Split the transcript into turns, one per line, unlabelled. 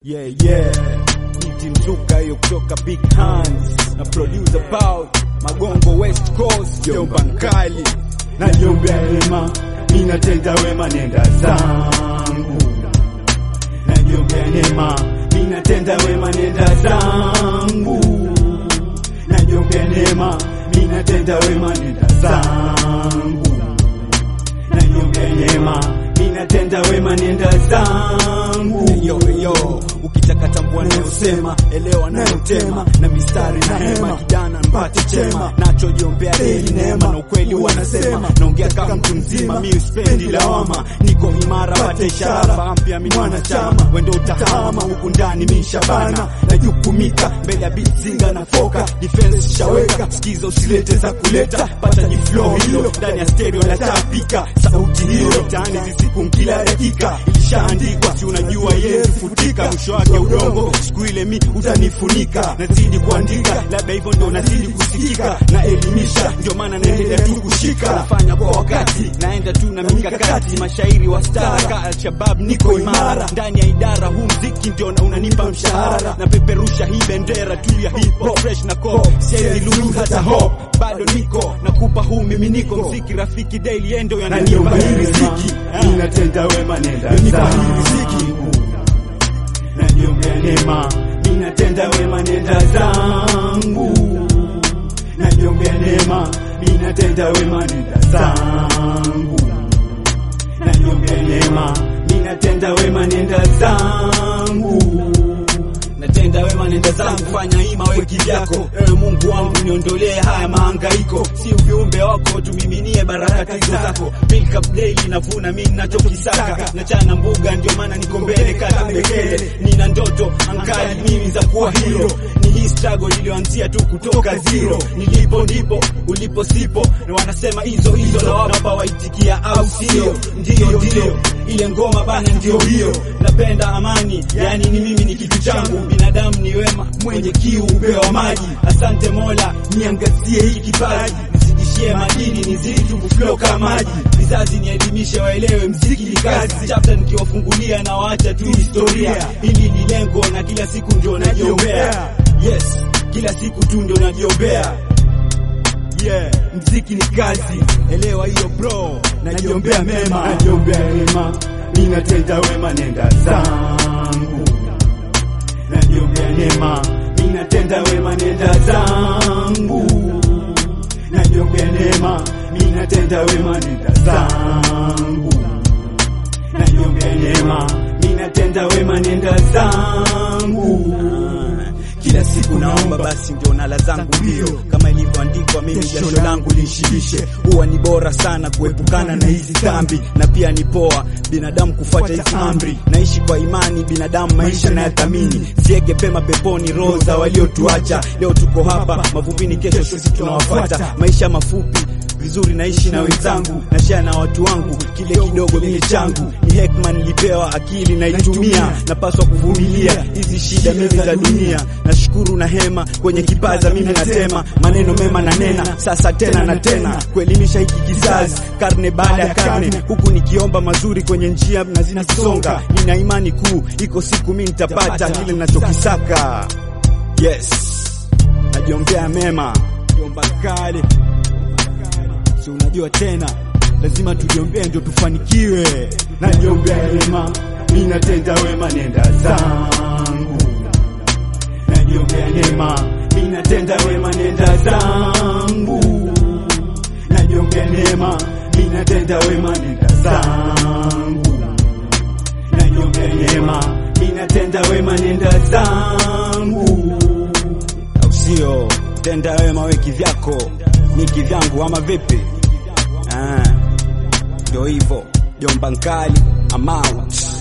Yeah, yeah. Niti mzuka hiyo kutoka Big Hands na producer Paul Magongo West Coast Jomba Nkali
najiombea neema, ninatenda wema, nenda zangu. Najiombea neema, ninatenda wema, nenda zangu. Najiombea neema, ninatenda wema, nenda zangu. Najiombea neema, ninatenda wema, nenda zangu.
yo yo ukitaka tambua nayosema elewa nayotema na mistari na hema kijana mpate chema nachojiombea deli neema na ukweli wanasema naongea kama mtu mzima mi uspendi lawama niko imara pate ishara mpya mi mwanachama wendo utahama huku ndani mi shabana najukumika mbele ya bitzinga na foka defense shaweka sikiza usilete za kuleta pata jiflow hilo ndani ya stereo la tapika sauti hiyo tani zisiku kila dakika ilishaandikwa si unajua yezi futika mwisho wake udongo siku ile mi utanifunika nazidi kuandika labda hivyo ndio nazidi kusikika na elimisha ndio maana naendelea tu kushika nafanya kwa wakati naenda tu na mikakati mashairi wa stara ka alshabab niko imara ndani ya idara huu mziki ndio na unanipa mshahara na peperusha hii bendera tu ya hip hop fresh na cop siwezi lose hata hope bado niko nakupa huu miminiko mziki rafiki daily endo yananipa hii riziki Ah.
ninatenda wema, nenda
Nipa hii riziki.
zangu. Najiombea neema, ninatenda wema, nenda zangu. Najiombea neema, ninatenda wema, nenda zangu. Najiombea neema, ninatenda wema, nenda zangu.
natenda wema nenda zangu fanya hima we kivyako ewe mungu wangu niondolee haya mahangaiko si viumbe wako tumiminie baraka tizo zako milk up daily navuna mi nachokisaka nachana mbuga ndio maana niko mbele kata mbekele nina ndoto ankali mimi za kuwa hilo ni hii struggle iliyoanzia tu kutoka zero nilipo ndipo ulipo sipo na wanasema hizo hizo na wapa waitikia au sio ndio ndio ile ngoma bana ndio hiyo napenda amani yani ni mimi ni kitu changu binadamu ni wema mwenye kiu upewa maji asante mola niangazie hii kipaji nizidishie madini nizidi tu kuflow kama maji vizazi nielimishe waelewe mziki ni kazi chapta nikiwafungulia na waacha tu historia hili ni lengo na kila siku ndio najiombea yes kila siku tu ndio najiombea yeah mziki ni kazi elewa hiyo bro najiombea mema
Najiombea neema, ninatenda wema, nenda zangu. Najiombea neema, ninatenda wema, nenda zangu. Najiombea neema, ninatenda wema, nenda zangu. Najiombea neema, ninatenda wema, nenda zangu.
kila siku naomba basi ndio nala zangu mbio kama ilivyoandikwa mimi jasho langu linshibishe huwa ni bora sana kuepukana na hizi dhambi na pia ni poa binadamu kufuata hizi amri naishi kwa imani binadamu maisha nayathamini siege pema peponi roho za waliotuacha leo tuko hapa mavumbini kesho sisi tunawafuata maisha mafupi vizuri naishi na wenzangu nashare na watu wangu kile kidogo mimi changu ni hekma nilipewa akili naitumia napaswa kuvumilia hizi shida mimi za dunia nashukuru na hema kwenye kipaza mimi natema maneno mema na nena sasa tena na tena kuelimisha hiki kizazi karne baada ya karne huku nikiomba mazuri kwenye njia na zinasonga nina imani kuu iko siku mimi nitapata kile ninachokisaka yes najiombea mema jomba kale si unajua tena lazima tujiombee ndio tufanikiwe
Najiombea neema, ninatenda wema, nenda zangu. Najiombea neema, ninatenda wema, nenda zangu. Najiombea neema, ninatenda wema, nenda zangu. Najiombea neema, ninatenda wema, nenda zangu.
au sio tenda wema we kivyako mi kivyangu ama vipi Ah, ndio hivyo jomba nkali I'm out